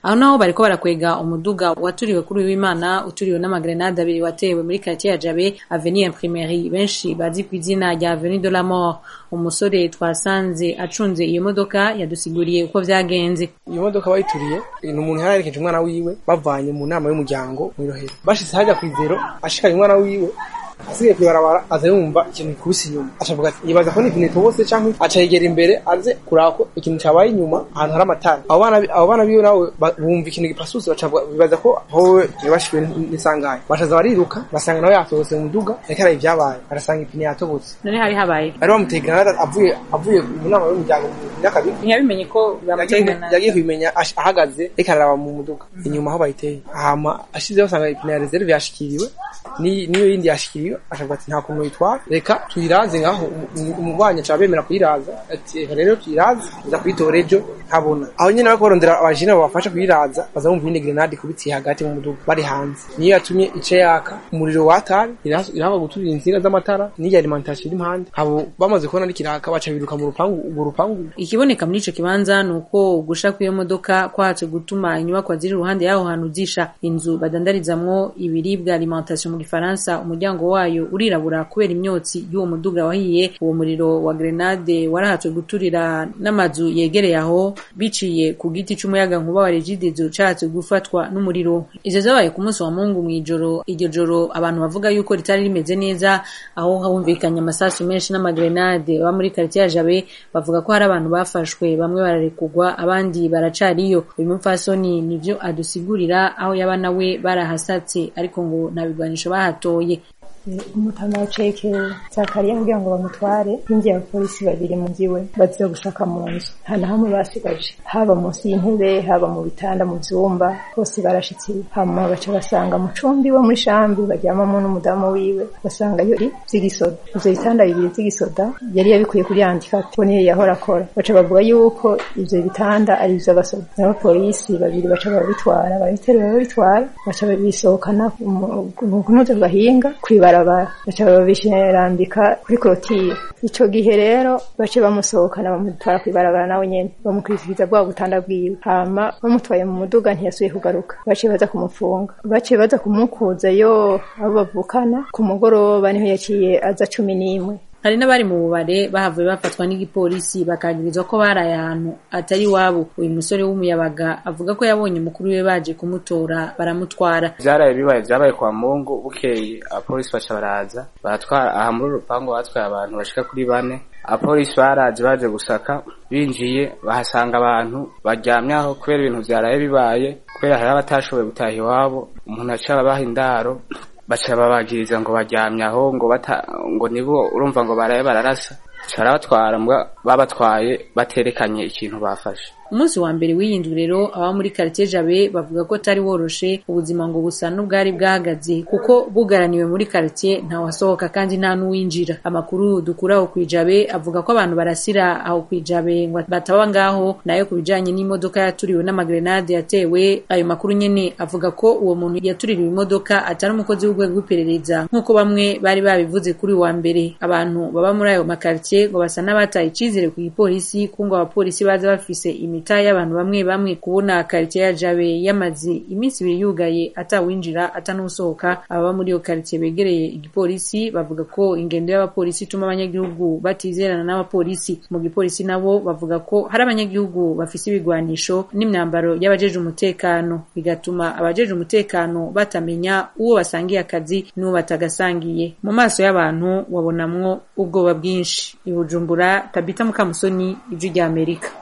aho naho bariko barakwega umuduga waturiwe kuri w'Imana uturiwe n'amagrenade abiri watewe muri quartier ya Jabe Avenue Imprimerie benshi bazi ku izina rya Avenue de la Mort umusore twasanze acunze iyo modoka yadusiguriye uko vyagenze iyo modoka bayituriye ni umuntu yari yarekeje umwana wiwe bavanye mu nama y'umuryango mu Irohero bashitse hajya kw'ivero ashikanye umwana wiwe asigaye kwibarabara aza yumva ikintu gikubise inyuma acavuga ati yibaza ko n'ipine itobotse canke aca yegera imbere aze kuraba ko ikintu cabaye inyuma ahantu hari amatara abo bana abo bana biwe nawe bumva ikintu gipasutse bacavuga bibaza ko howe yabashiwe n'isanganya bashaza bariruka basanga nawe yatobotse mu muduga ariko araye ivyabaye barasanga ipine yatobotse none hari habaye bari bamuteye granade avuye avuye mu nama y'umuryango mu nyakabiga ntiyabimenye ko bamuteye granade yagiye kubimenya ahagaze ariko araraba mu muduga inyuma aho bayiteye hama ashizeho asanga ipine ya reserve yashikiriwe niyo yindi yashikiriwe ashavuga ati nta kuntu yitwara reka tuyiraze ngaho umubanye aca bemera kuyiraza ati reka rero tuyiraze uza kuyitora ejo ntabona aho nyene bariko barondera abajene babafasha kuyiraza baza bumva iyindi grenade ikubitiye hagati mu muduga bari hanze niyo yatumye ice yaka umuriro watari irahaba guturira insinga z'amatara n'iyo alimentation iri impande abo bamaze kubona n'ikiraka baca biruka mu rupangu urwo rupangu ikiboneka muri ico kibanza ni uko gusha kw'iyo modoka kwahatse gutuma inyubakwa ziri iruhande y'aho hantu zisha inzu badandarizamwo ibiribwa alimentation mu gifaransa umuryango wayo urirabura kubera imyotsi y'uwo muduga wahiye uwo muriro wa grenade warahatswe guturira n'amazu yegereye aho biciye ku giti c'umuyaga nkuba wa regidezo cahatswe gufatwa n'umuriro ivyo vyabaye ku munsi wa mungu mw'ijoro iryo joro abantu bavuga yuko ritari rimeze neza aho humvikanye amasasu menshi n'amagrenade baba muri quartier ya Jabe bavuga ko hari abantu bafashwe bamwe bararekugwa abandi baracariyo uyu mupfasoni nivyo adusigurira aho yaba nawe barahasatse ariko ngo nta bigwanisho bahatoye umutama ceke zakariya kugira ngo bamutware hinjiye abapolisi babiri mu nzu iwe baziye gusaka mu nzu nta na hamwe basigaje haba munsi y'intebe haba mu bitanda mu vyumba bose barashitse hama baca basanga mu cumbi wo muri shambi baryamamo n'umudamu wiwe basanga yo vy'igisoda ivyo bitanda bibiri vy'igisoda yari yabikuye kuri handicap ko niyo yahora akora baca bavuga yuko ivyo bitanda ari ivy'abasoda n'abapolisi babiri baca babitwara babiterura babitwara baca bisohokana mu kunoza gahinga kwiba barabara baca babishirambika kuri korotire ico gihe rero bace bamusohokana bamutwara kwibarabara nawe nyene bamukurikiza bwa butanda bwiwe hama bamutwaye mu muduga ntiyasubiye kugaruka baciye baza kumufunga baciye baza kumukuzayo abo bavukana ku mugoroba niho yaciye aza cumi n'imwe hari n'abari mu bubare bahavuye bafatwa n'igipolisi bakagirizwa ko baraye ahantu atari iwabo uyu musore w'umuyabaga avuga ko yabonye mukuru we baje kumutora baramutwara vyaraye bibaye vyabaye kwa mungu bukeye abapolisi baca baraza baratwara aha muri urupangu batwaye abantu bashika kuri bane abapolisi baraje baje gusaka binjiye bahasanga abantu baryamye aho kubera ibintu vyaraye bibaye kubera hari abatashoboye gutaha iwabo umuntu aca babaha indaro baca babagiriza ngo baryamye aho ngo bata ngo nibo urumva ngo baraye bararasa barabatwara babatwaye baterekanye ikintu bafashe umunsi wa mbere w'iyindwi rero aba muri quartier Jabe bavuga ko atari woroshe ubuzima ngo busa n'ubwari bwahagaze kuko bugaraniwe muri quartier nta wasohoka kandi nta n'uwinjira amakuru dukura aho kwijabe avuga ko abantu barasira aho kwijabe ngo bataba ngaho nayo ku bijanye n'imodoka yaturiwe n'amagrenade yatewe ayo makuru nyene avuga ko uwo muntu yatuririwe imodoka atari umukozi w'urwego rw'iperereza nk'uko bamwe bari babivuze kuri wa mbere abantu baba muri ayo makartier ngo basa n'abataye icizere ku gipolisi ko ngo abapolisi baza bafise imi imita y'abantu bamwe bamwe kubona quartier ya Jabe yamaze iminsi ibiri yugaye atawinjira atanusohoka ababa muri iyo quartier begereye igipolisi bavuga ko ingendo y'abapolisi ituma abanyagihugu batizerana n'abapolisi mu gipolisi nabo bavuga ko hari abanyagihugu bafise ibigwanisho n'imyambaro y'abajeje umutekano bigatuma abajeje umutekano batamenya uwo basangiye akazi n'uwo batagasangiye mu maso y'abantu wabonamwo ubwoba bwinshi i Bujumbura Tabita Mukamusoni ijwi rya Amerika